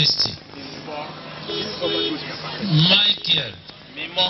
Kristi Michael mímọ́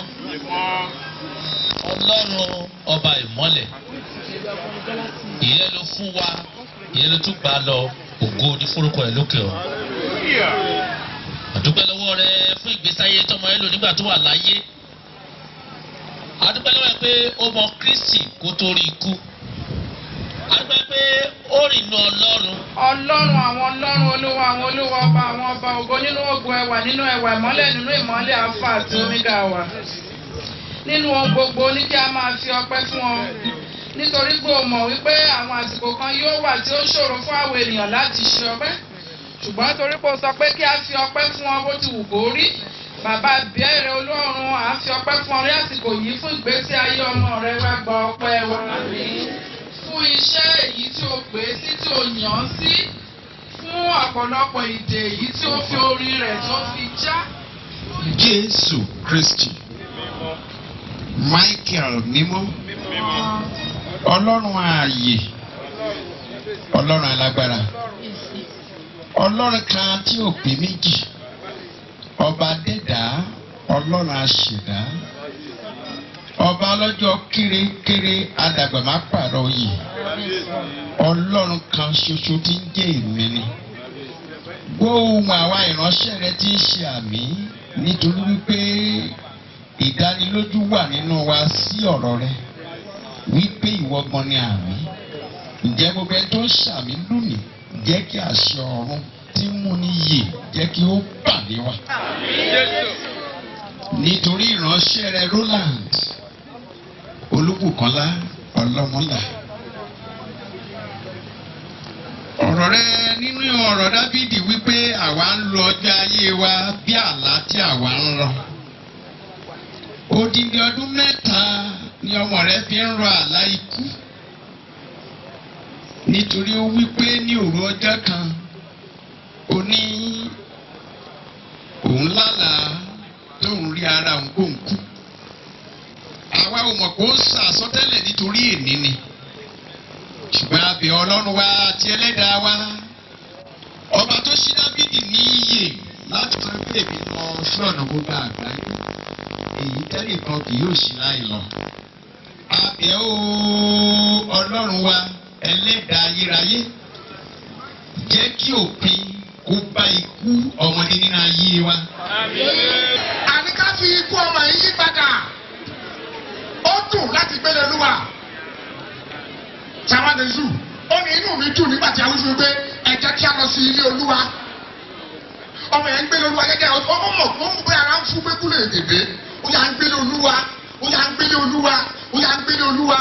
Ọlọ́run ọba ìmọ́lẹ̀ ìyẹn ló fún wa ìyẹn ló tún gbà lọ ògo ní forúkọ ẹ̀ lókè ọ̀ àdúpẹ́ lọ́wọ́ rẹ fún ìgbésí ayé tọmọ ẹ lò nígbà tó wà láyé àdúpẹ́ lọ́wọ́ ẹ pé ó mọ Kristi kó tó rí ikú àdúpẹ́ pé ó rìn inú Ọlọ́run ọlọ́run àwọn ọlọ́run olúwa àwọn olúwa ọba àwọn ọba ògo nínú ògo ẹwà nínú ẹwà ìmọ́lẹ̀ nínú ìmọ́lẹ̀ alpha àti omega wà nínú ohun gbogbo ní kí a máa fi ọpẹ́ fún ọ nítorí pé o mọ̀ wípé àwọn àsìkò kan yóò wà tí ó ṣòro fún àwọn ènìyàn láti ṣe ọpẹ́ ṣùgbọ́n torí pé o sọ pé kí a fi ọpẹ́ fún ọ bó ti wù kó rí bàbá bẹ́ẹ̀rẹ̀ olórun à ń fi ọpẹ́ fún ọ ní àsìkò yìí fún ìgbésí ayé ọmọ rẹ wá gba ọpẹ́ wa fún iṣẹ́ èyí tí o pè é sí tí o yàn án sí fún ọ̀pọ̀lọpọ̀ ìdè èyí tí ó fi orí rẹ̀ tó fi já. Jésù Kristi Michael mímọ́ Ọlọ́run ààyè Ọlọ́run alágbára Ọlọ́run kan tí ò pé méjì ọba dẹ́dá Ọlọ́run aṣẹ̀dá ọba ọlọ́jọ́ kérékéré adàgbà má pààrọ̀ oyè Ọlọ́run kan ṣoṣo tí ń jẹ́ èmi ni gbóhùn àwa ìránṣẹ́ rẹ tí ń ṣe àmì nítorí wípé ìdánilójú wà nínú wa sí ọ̀rọ̀ rẹ wípé ìwọ gan ni àmì ǹjẹ́ gbogbo ẹni tó ń ṣàmì lónìí jẹ́ kí àṣẹ ọ̀run tí ń mú ní yè jẹ́ kí ó bà lé wa. nítorí ìránṣẹ́ rẹ Roland Olúbùkọ́lá Ọlọ́mọlá ọ̀rọ̀ rẹ nínú ọ̀rọ̀ Dábìdì wípé àwa ń lo ọjọ́ ayé wa bí àlá tí àwa ń rọ. Odindi ọdún mẹ́ta ni ọmọ rẹ fi ń rọ àlá ikú. Nítorí ó wípé ní òru ọjọ́ kan, ó ní òun lálàá tóun rí ara òun kó ń kú. Àwa ò mọ̀ pé ó ń sàsọtẹ́lẹ̀ nítorí èní ni ṣùgbọ́n a bẹ̀ ọlọ́run wa àti ẹlẹ́dàá wa ọba tó ṣí dábìdì ní iyè láti sọ pé èmi lọ sí ọ̀nà gbogbo àgbáyé èyí tẹ́lẹ̀ kan kì yóò ṣí láì lọ. a bẹ̀ ó ọlọ́run wa ẹlẹ́dàá ayérayé jẹ́ kí òpin kó bá ikú ọmọdé nínú ayé wa. àní ká fi ikú ọmọ yìí yí padà ó dùn láti gbélé olúwa sàmàdézù ó ní inú mi dùn nígbà tí a wí fún mi pé ẹ jẹ́ kí a lọ sí ilé olúwa ọmọ yẹn ń gbélé olúwa gẹ́gẹ́ ọ ọmọ mọ̀ fún pé ara ń fún pé kúlẹ̀ èdèdè ó yà ń gbélé olúwa ó yà ń gbélé olúwa ó yà ń gbélé olúwa.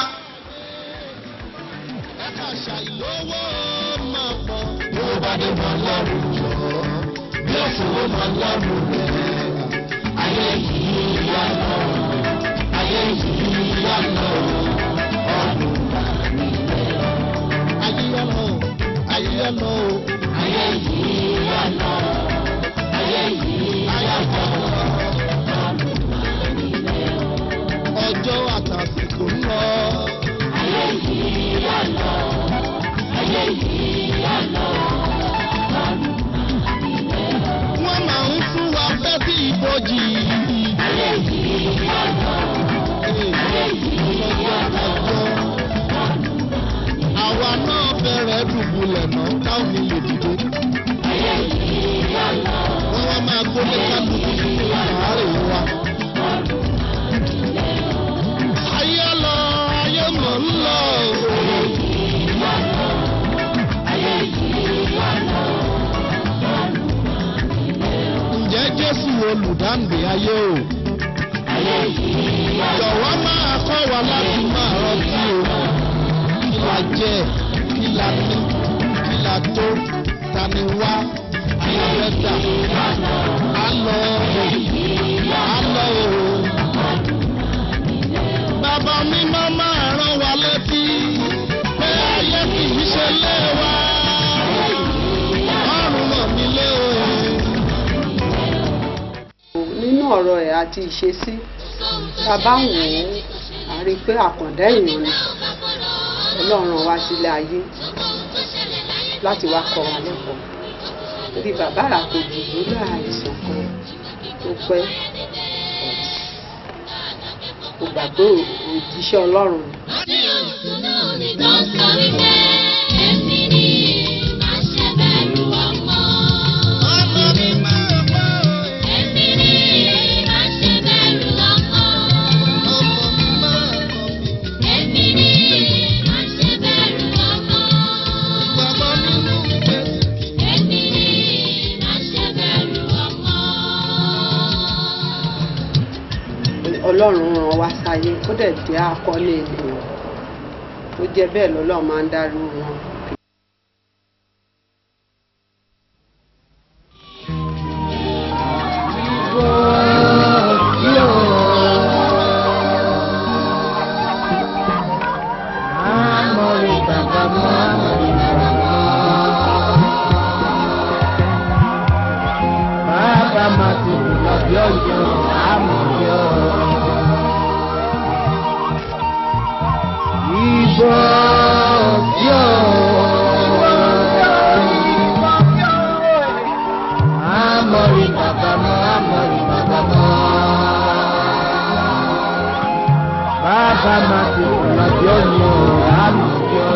ọjọ́ àtàsìkò ń lọ. wọ́n máa ń fún wa fẹ́ sí ìbòjì. àwa náà bẹ̀rẹ̀ dùbúlẹ̀ mọ́ táwọn mi lè dìde. wọ́n wá máa gbólé kálukú sínú àárẹ̀ wa. ayé lọ ayé mọ̀ ń lọ. ǹjẹ́ jésù olùdáǹdè ayé o. jọ̀wọ́ máa kọ́ wa láti máa rántí o. kí la jẹ kí la ní kí la tó ta ni wá kí la fẹ́ dà. á lọ á lọ o. Bàbá mi máa máa rán wa létí pé ayé kì í ṣe lé wa. Ọ̀run ràn mí lé o. nínú ọ̀rọ̀ ẹ̀ àti ìṣesí tá a bá ń wò ó a rí i pé àkàndá èèyàn ni ọlọ́run wá sílé ayé láti wá kọ́ wa lẹ́kọ̀ọ́ torí bàbá àkójù lórí àìsàn kan tó pẹ́ kò gbàgbé òjíṣẹ́ ọlọ́run ọlọ́run ràn wá sáyé ó dẹ̀ jẹ́ akọ́lé ènìyàn ó jẹ́ bẹ́ẹ̀ lọ́lọ́run máa ń dárú wọn. Bàbá máa ti lọ bí ọjọ́ àmọ̀yọ́. Ìbò yóò. Àmọ̀rí bàbá mọ́, àmọ̀rí bàbá mọ́. Bàbá máa ti lọ bí ọjọ́ àmọ̀yọ́.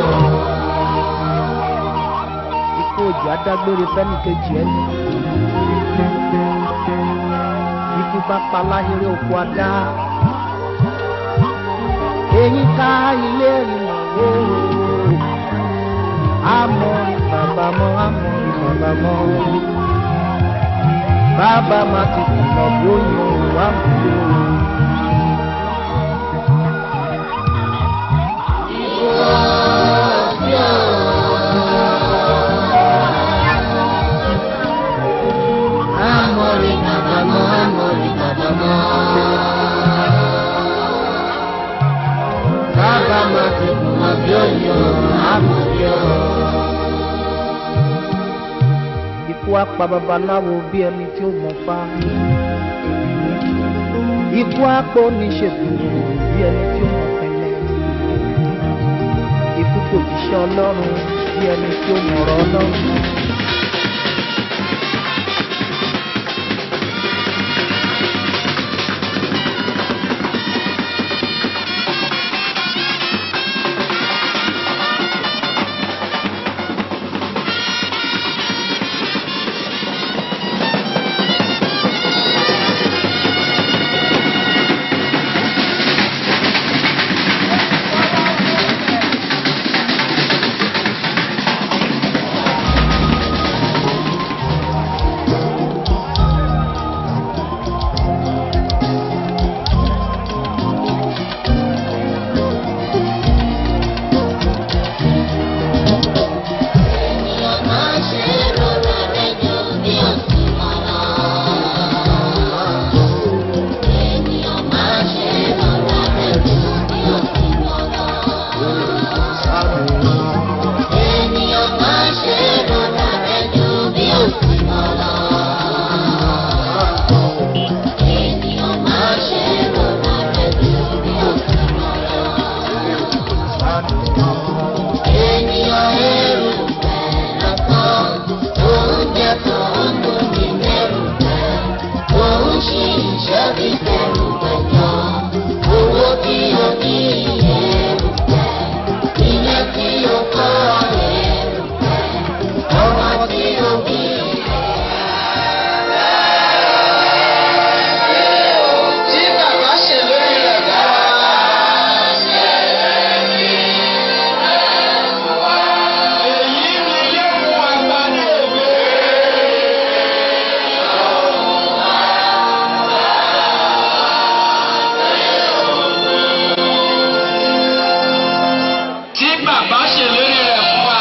Ikú òjò adágbére fẹ́ni kejì ẹni ikú bá pa láhéré oko adá èyí ká ilé ìrìnà lóòrò àmọ́ bàbá mọ́ àmọ́ bàbá mọ́ bàbá má ti kùnà bí ó yan òun àmọ́ Amori bàbá mọ́, amori bàbá mọ́. Bàbá máa ti kùnà bí ó yan àmọ́yọ́. Ikú á pa babaláwo bí ẹni tí ó mọ̀ fá. Ikú á pa oníṣègùn bí ẹni tí ó mọ̀ pẹ̀lẹ́. Ikú kò jíṣẹ́ ọlọ́run bí ẹni tí ó mọ̀ ọ̀rọ̀ ọlọ́run. tí bàbá ṣe lórí rẹ̀ fún wa. èyí ni ilé fún àgbà ní òwe. tí bàbá ṣe lórí rẹ̀ fún wa.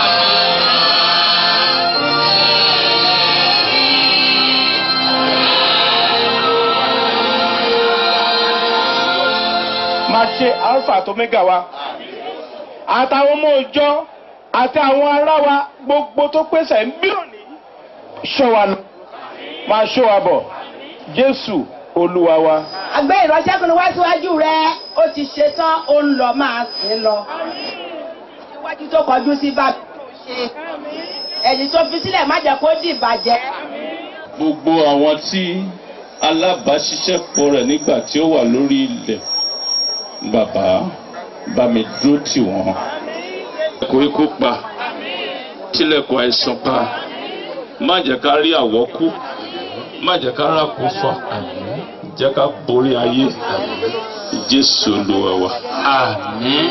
máa ṣe alpha àti omega wa àtàwọn ọmọ òòjọ́ àti àwọn ará wa gbogbo tó pèsè ń bí òní ṣọ́ wa lọ máa ṣọ́ wa bọ̀ jésù olúwa wa. àgbẹ̀ ìránṣẹ́kùnrin wá síwájú rẹ ó ti ṣetán ó ń lọ máa sìn lọ. iwájú tó kọjú sí bàbá tó ṣe ẹ̀yìn tó fi sílẹ̀ má jẹ́ kó dìbàjẹ́. gbogbo àwọn tí alábàáṣiṣẹ́pọ̀ rẹ̀ nígbà tí ó wà lórí ilẹ̀ bàbá bá mi dúró tì wọ́n. kò ikú pa tilẹ̀kùn àìsàn pa má jẹ́ ká rí àwọ́kú má jẹ́ ká rákò fà jẹ́ ká borí ayé jésù olúwa wa. àmín.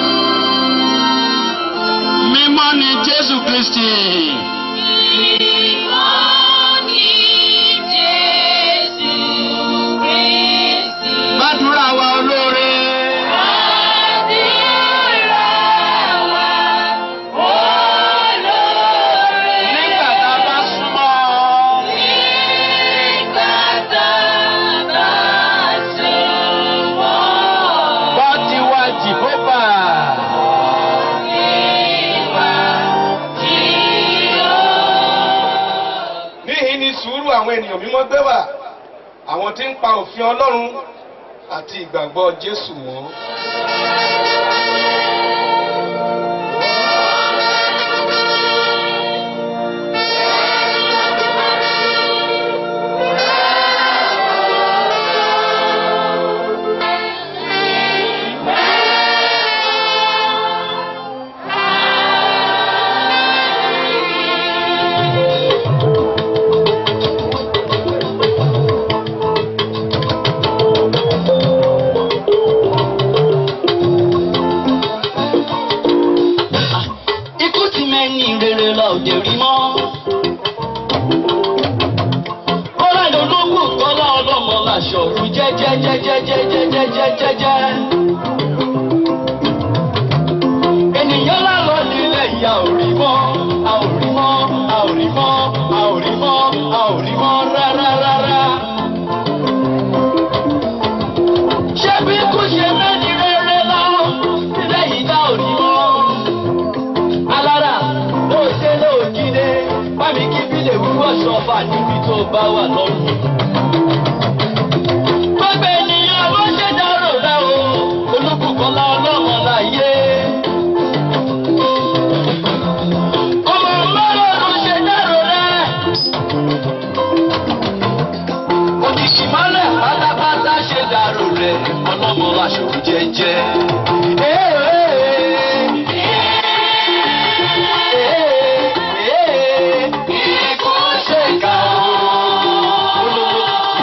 mímọ́ ni jésù kristi. gbàdúrà wa olóore. nígbà tá a bá súnmọ́ gbọ́ tiwa jìbọ́bà. níhìn ni sùúrù àwọn ènìyàn mímọ́ gbé wà àwọn tí ń pa òfin ọlọ́run àti ìgbàgbọ́ jésù wọn. ikú ti mẹ́yìn rere lọ òde rí mọ́. kọ́lá ìdólógún kọ́lá ọlọ́mọ làṣọ òru jẹ́jẹ́jẹ́jẹ́jẹ́jẹ́jẹ́jẹ́. ènìyàn lálọ́ nílẹ̀ ìyá ò rí mọ́ a ò rí mọ́ a ò rí mọ́ a ò rí mọ́ a ò rí mọ́ rárá rárá. ṣé bí kú ṣe mẹ́ni rere lọ nílẹ̀ yìí dá ò rí mọ́ alára ló ṣe lóògìdè bámi kí bí lè wúwọ́ ṣọfà níbi tó bá wà lọ́rùn. gbogbo ènìyàn ló ṣe dárò rẹ o olúkúkọlá ọlọ́mọ láyé. ọmọ mọ́rọ̀ ló ṣe dárò rẹ. òjìṣì mọ́lẹ̀ pátápátá ṣe dárò rẹ ọlọ́mọ aṣòro jẹ́jẹ́. Ikú ṣèkà o.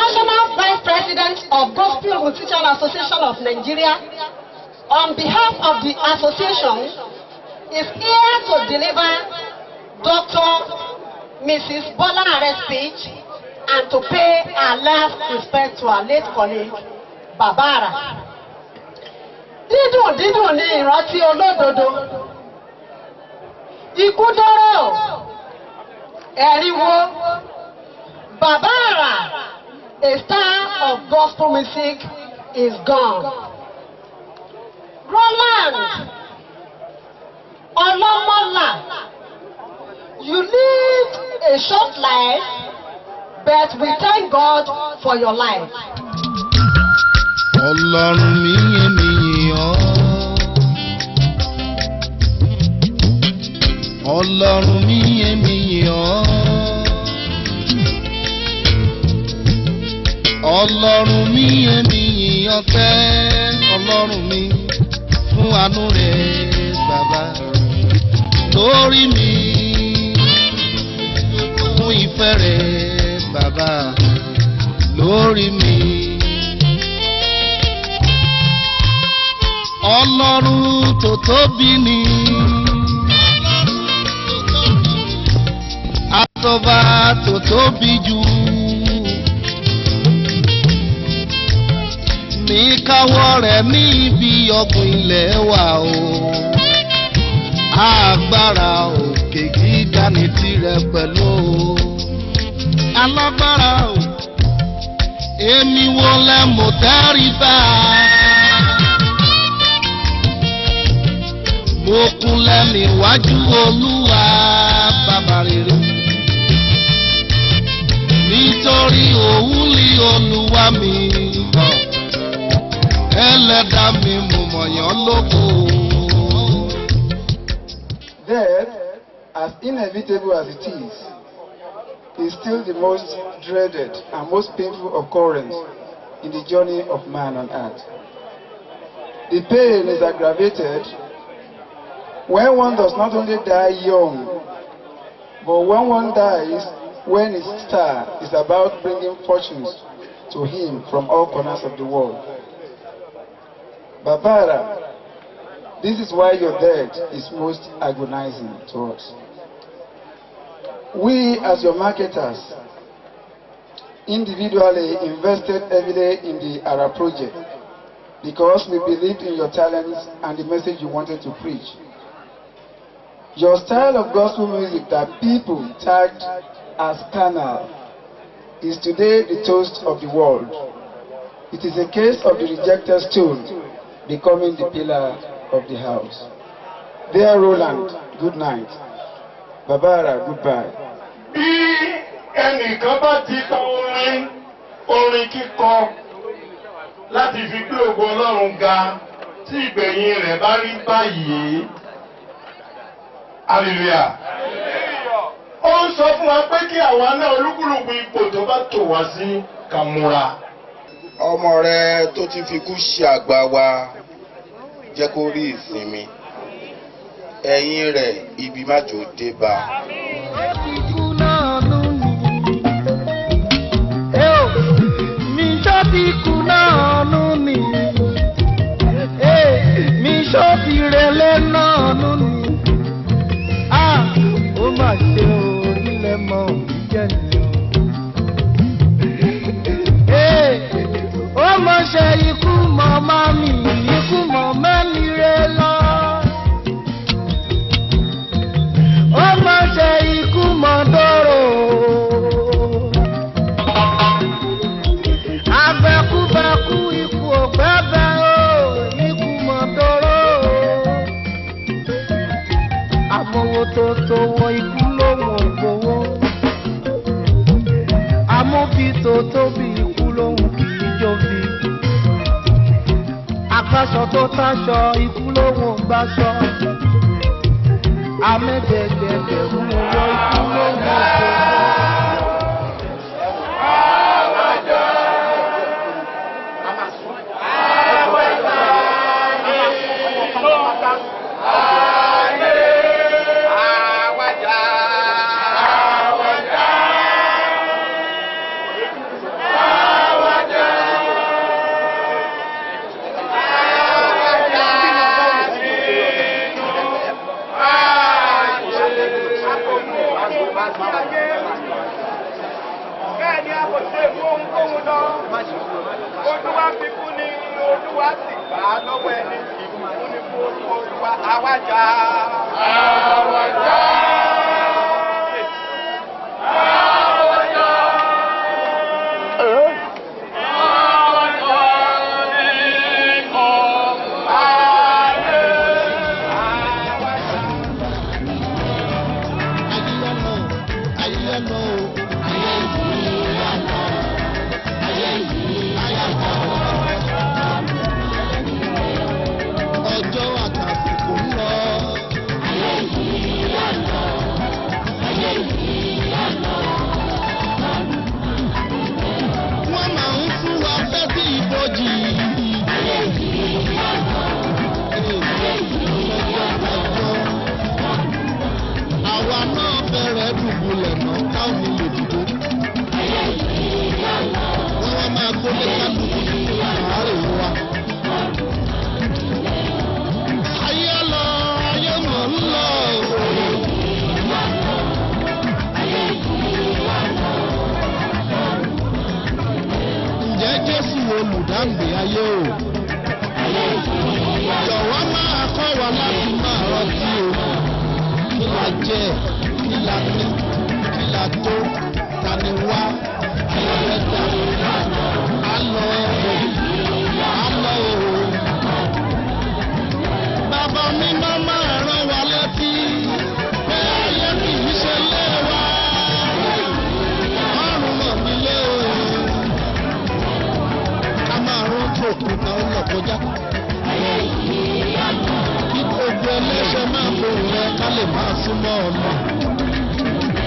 National Vice President of Gospel Musician Association of Nigeria, on behalf of the association, is here to deliver Dr. Mrs. Bola Are's speech and to pay our last respect to our late colleague, Babara. Dídùn dídùn ni ìrántí olódodo. Ikú dọ́rọ̀. Ẹ̀ríwo. Babara, a star of gospel music, is gone. Roland Olomola, you lived a short life, but we thank God for your life. Ọlọ́run mi èmi yìn ọ́. Ọlọ́run mi èmi yìn ọ́. Ọlọ́run mi èmi yìn ọ́ tẹ́ Ọlọ́run mi fún àánú rẹ̀ bàbá lórí mi fún ìfẹ́ rẹ̀ bàbá lórí mi. Ọlọ́run tó tóbi ni. Àtọ́ba tó tóbi jù. Ní káwọ́ rẹ̀ ní ibi ọ̀gbìn ilẹ̀ wa o. Agbára òkè gíga ní tirẹ̀ pẹ̀lú o. Alágbára o. Èmi wo lẹ mọ̀ tẹ́rìbá? mo kúnlẹ̀ níwájú olúwa bàbá rere nítorí òun lé olúwa mi ẹlẹ́dà mi mo mọ̀yán lóko. Death, as inevitable as it is, is still the most dreaded and most painful occurrence in the journey of man on earth. The pain is aggravated when one does not only die young, but when one dies when his star is about bringing fortunes to him from all corners of the world. Babara, this is why your death is most agonizing to us. We, as your marketers, individually invested heavily in the ARA project because we believed in your talents and the message you wanted to preach. Your style of gospel music that people tagged as carnal is today the toast of the world. It is a case of the rejected stone becoming the pillar of the house. Dear Roland, good night. Babara, goodbye. bí ẹnìkan bá ti kọ orin orin kíkọ láti fi gbé ògo ọlọ́run ga tí ìgbẹ̀yìn rẹ̀ bá rí báyìí hallelujah ó ń sọ fún wa pé kí àwa náà olúkúlùkù ipò tó bá tò wá sí ká múra. ọmọ rẹ tó ti fi kú ṣe àgbà wa jẹ́ kó rí ìsinmi ẹ̀yìn rẹ̀ ibi májò dé bá. Mi ṣọ́ ti kú náà nù ni. Mi ṣọ́ ti rẹ̀lẹ̀ náà nù ni. Ah, ó mà ṣe orílẹ̀ mọ́ ìjẹ́ nìyẹn. Ó mọ̀ ṣe ikú mọ̀ máa mi, ikú mọ̀ mẹ́ni rẹ̀ lọ. Ó mọ̀ ṣe ikú mọ̀ dóró. Abẹ́kúbẹ́kú ikú òpẹ́bẹ́ o, ikú mọ̀ dóró. Àmọ́wó tó tó wọ ikú lóhùn ògbówó. Amóbi tó tóbi ikú lóhùn kì í jóbi. Àkàṣọ tó táṣọ ikú lóhùn gbáṣọ. Amẹ́gbẹ̀gbẹ̀gbẹ̀ mú wọ ikú lóhùn ògbówó. Àwàdà. sí ayé bẹ́ẹ̀ ni a kò ṣe fún ohunkóhun lọ olúwa fi kú ni olúwa sì gbà á lọ́wọ́ ẹni ìbùkún ni fún orúkọ olúwa àwájà. àwájà. ọjọ́ àtàsìkò ń lọ. wọ́n máa ń fún wa fẹ́ sí ìbòjì. àwa náà bẹ̀rẹ̀ dùbúlẹ̀ náà táwọn mi lè dìbò. wọ́n wá máa gbólé kálukú àárẹ̀ wa. ayé lọ ayé mọ̀ ń lọ. ǹjẹ́ jésù olùdáǹdè ayé o. jọ̀wọ́ máa kọ́ wa láti máa rántí o. kí la jẹ kí la ní kí la tó ta ni wá kí la fẹ́ dà. á lọ á lọ o. Bàbá mi máa máa rán wa létí pé ayé kì í ṣe lé wa. Ọrùn mọ̀ mí lé o. Ká máa rán tó òkúta ó lọ kọjá. Kí gbogbo ẹlẹ́ṣẹ̀ máa fohùn rẹ ká lè máa súnmọ́ ọ̀nà.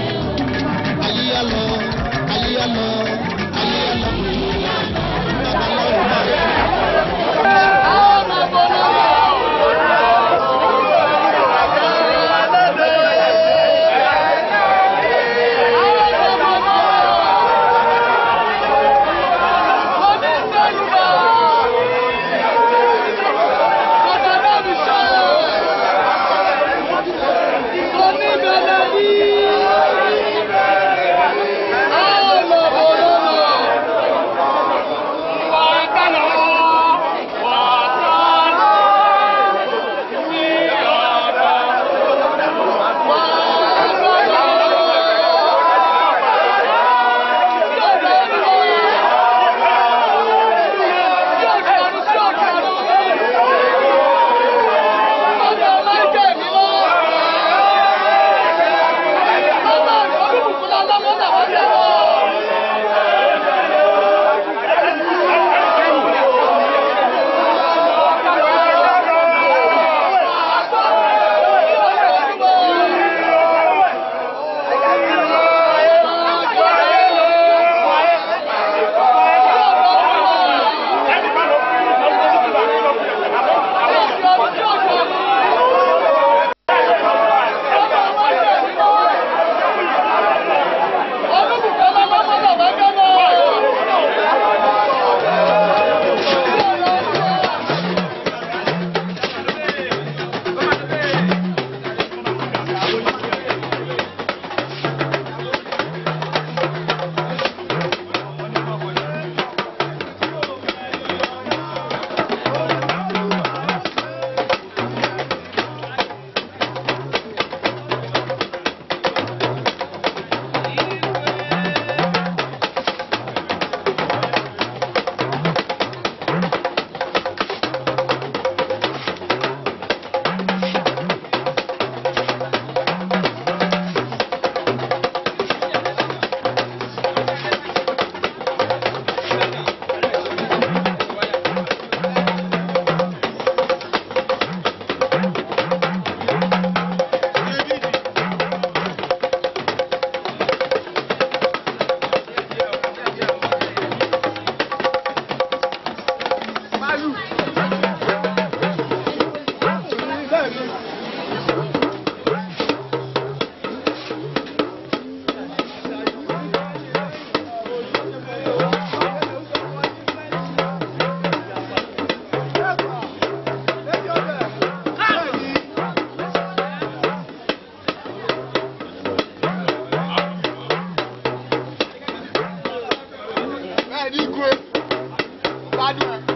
aládùn ẹ̀.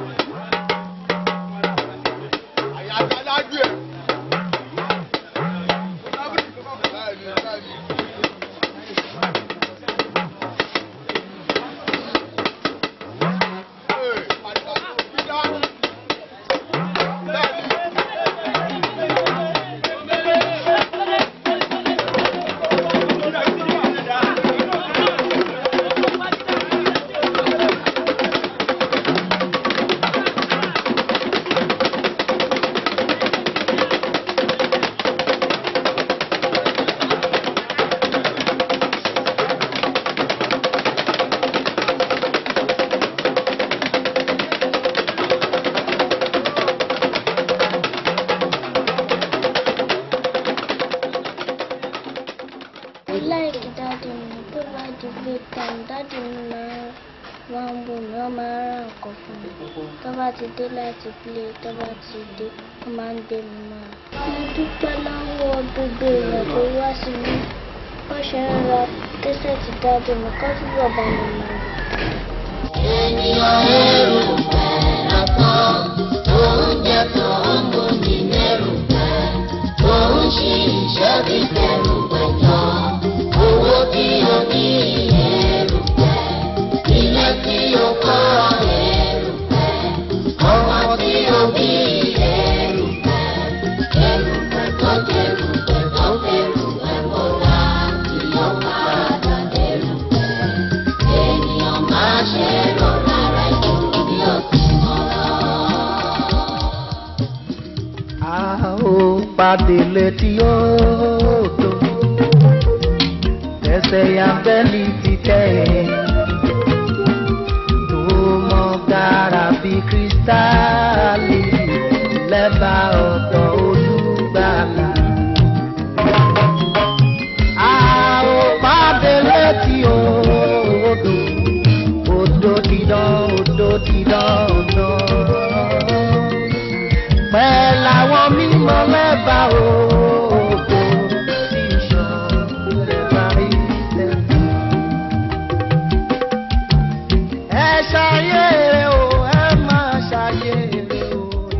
àyàtọ̀ aládùn ẹ̀. I like dáàdì mi tó bá di break time dáàdì mi máa wá ń bò mí wọ́n máa ń ra nǹkan fún mi tó bá ti dé láti play tó bá ti dé wọ́n máa ń gbé mi máa. mo dúpẹ́ lọ́wọ́ gbogbo èèyàn tó wá sí mi wọ́n ṣe ń ra kẹ́sẹ̀tì dáàdì mi kọ́ túbọ̀ bá mi máa lò. ènìyàn èrò lásán oúnjẹ tó ń gbòmí lẹ́rù pẹ́ òun ṣì iṣẹ́ bí tẹ̀rù pẹ̀jọ́ owó tí o ní èrù pẹ́ ilé tí o kọ́ èrù pẹ́ ọmọ tí o bí èrù pẹ́ èrù pẹ́ tó dẹrù pẹ́ tó fẹ́rù pẹ́ bọ́lá tí ó padà dẹrù pẹ́ ènìyàn máa ṣe rọra rẹ̀ jù bí o ti mọ̀ lọ. a ó pàdé létí odò ẹsẹ̀ yàgbẹ́lì ti tẹ̀ tó mọ gàrà bí kírísítálì lẹ́bàá ọ̀dọ̀ olùgbàlà. a ó pàdé létí odò odò dídán odò dídán náà pẹ̀lú àwọn mímọ́ mẹ́fà òkò tí ìṣàn lẹ́bàá ilẹ̀. ẹ ṣayé o ẹ máa ṣayé o.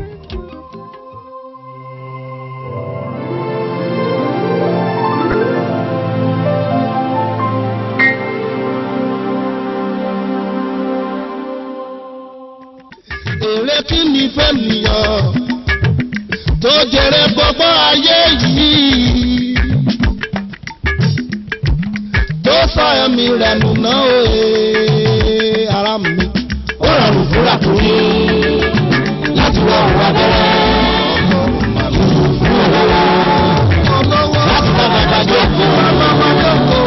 èrè kí ni fẹ́nìyàn tó jèrè gbogbo ayé yìí tó sọ ẹ̀mí rẹ̀ nù náà òye ara mi ó rọrùn fúnra tó ní láti wọ òun abẹ́rẹ́ láti bá bàbá jókòó bàbá jókòó.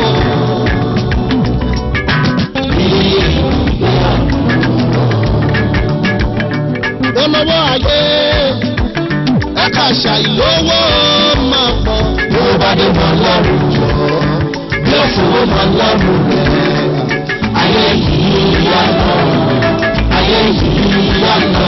olówó ayé ẹ̀ka ṣàìlówó máa pọ̀. bí ó bá dé máa lọ́rùn jọ bí ó fowó máa lọ́rùn rẹ̀ ayé yìí yá lọ ayé yìí yá lọ